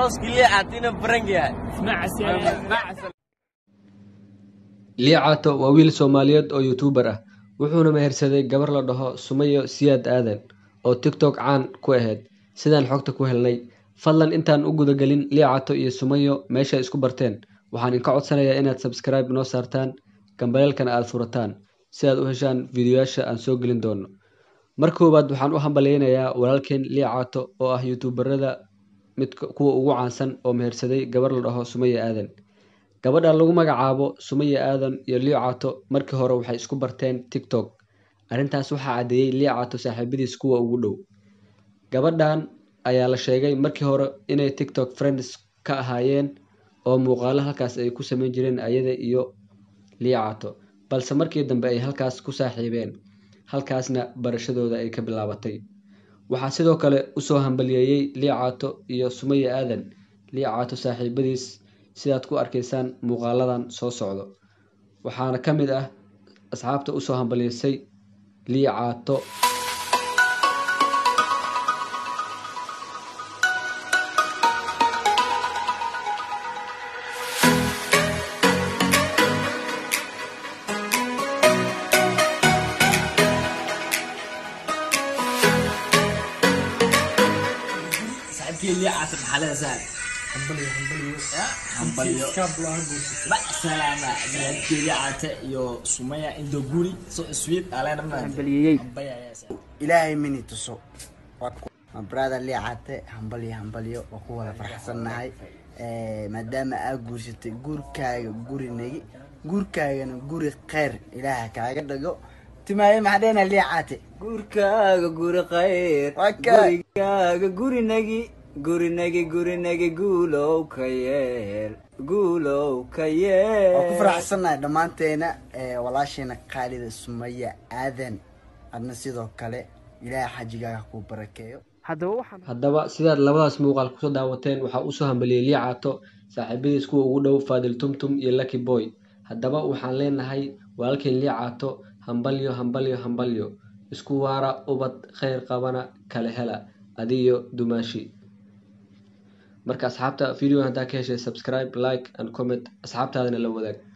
arooskii liicaata inuu barang yahay liicaato waa wiil soomaaliyeed oo youtuubar ah wuxuuna mehersaday gabar la dhaho sumayo siyaad aadan oo tiktok caan ku ahayd sidaan xogta ku helnay fadlan intaan u gudagelin liicaato iyo sumayo meesha isku barteen waxaan inka codsanayaa inaad sabskribe noo saartaan gambaleelkana aada furataan si aad u heshaan fiidiyoyaasha aan soo gelin doono mar koowaad waxaan u hambalyeynayaa walaalkeen liicaato oo ah youtuubarada mid kuwa ugu caansan oo mehersaday gabar la dhaho sumayo aadan gabadha lagu magacaabo sumaya aadan iyo liicaato markii hore waxay isku barteen tiktok arrintaas waxaa caddeeyey liicaato saaxiibadiis kuwa ugu dhow gabadhan ayaa la sheegay markii hore inay tiktok friends ka ahaayeen oo muuqaalo halkaas ay ku sameyn jireen ayada iyo liicaato balse markii dambe ay halkaas ku saaxiibeen halkaasna barashadooda ay ka bilaabatay waxaa sidoo kale usoo hambaliyeeyey liicaato iyo sumaya aadan liicaato saaxiibadiis sidaad ku arkaysaan muuqaaladan soo socdo waxaana ka mid ah asxaabta usoo hambaliysay liicaato saaxiibkii liicaata maxaa leeda sahal hambalyo salaama saaxiibkii liicaata iyo sumaya indo guri so sweet aleena Hambalyeeyey. ilaahay mini tuso ma brother liicate hambalyo hambalyo waa ku wada faraxsannahay Eh, maadaama aa guursatay guurkaaga guri negi guurkaagana guri kheyr ilaaha kaaga dhigo timaaye maxaa dhehna liicate gurkaaga guri khayr Waka. gurigaaga gurinagi gurinagi gurinagi guulow ka yeel guulow ka waa ku yeel faraxsannahay dhammaanteena Eh, walaasheena qaalida sumaya aadan adna sidoo kale ilaaha xajigaaga kuu barakeeyo haddaba waxaan haddaba sidaad labadaas muuqaal kusoo daawateen waxaa usoo hambaliyey liicaato saaxiibadiis kuwa ugu dhow faadil tumtum iyo lucky boy haddaba waxaan leenahay walaalkeen liicaato hambalyo hambalyo hambalyo isku waara ubad kheyr qabana kala hela adiyo dumaashi marka asxaabta video haddaa ka heshay subscribe like and comment asxaabtaadana la wadaag